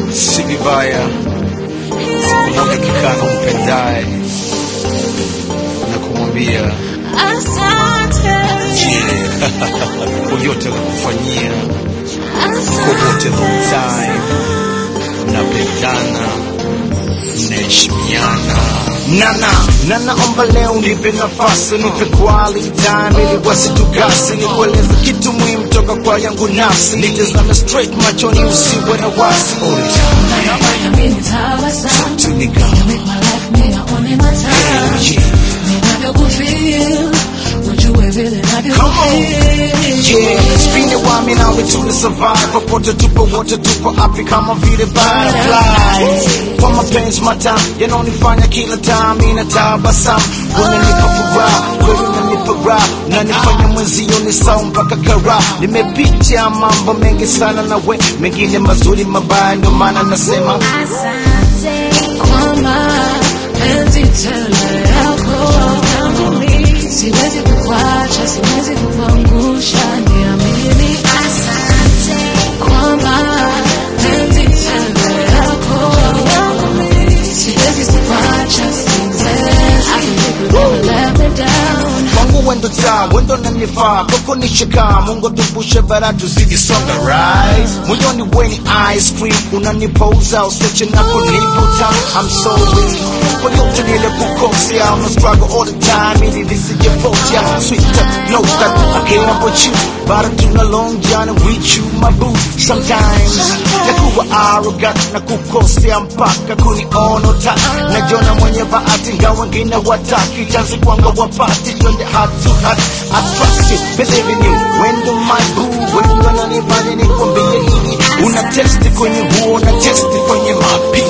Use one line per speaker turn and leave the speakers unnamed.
si vibaya kumwaga kikano mpendaye na kumwambia je, kwa yote nakufanyia kokote long time, mnapendana, mnaheshimiana.
Nana, nana omba leo nipe nafasi, nipe quality time ili wasitukasi, nikueleze kitu muhimu toka kwa yangu nafsi, nitazame straight machoni, usiwe na wasi.
Tu nigga,
Yeah, spin it while me now we to survive. Popote tupo wote tupo api kama vile butterfly. Kwa mapenzi matamu yanonifanya kila time inatabasamu. Unanipa furaha, wewe unanipa raha, unanifanya mwenzio ni sawa mpaka kara. Nimepitia mambo mengi sana na we, mengine mazuri mabaya, ndio maana nasema
Siwezi kukuacha, siwezi kukuangusha, niamini kwamba penzi tele yako siwezi kukuacha, siwezi never let me down.
kwangu wendo taa wendo nanifaa koko nishika mungu tubushe bara tuzidi songa rise moyoni weni ice cream unanipouza useche na kunivuta I'm sorry kwa yote nile kukosea I'm struggle all the time ili lisijepotea sweet know that I came up with you but I do a long journey with you my boo sometimes nakuwa arrogant na kukosea mpaka kuniona utaki najiona mwenye bahati ngawa wengine wataki chansi kwanga wapati twende heart to heart I trust you believe in you when do my boo when you wananifanya nikwambie hivi una testi kwenye huo na testi kwenye mapi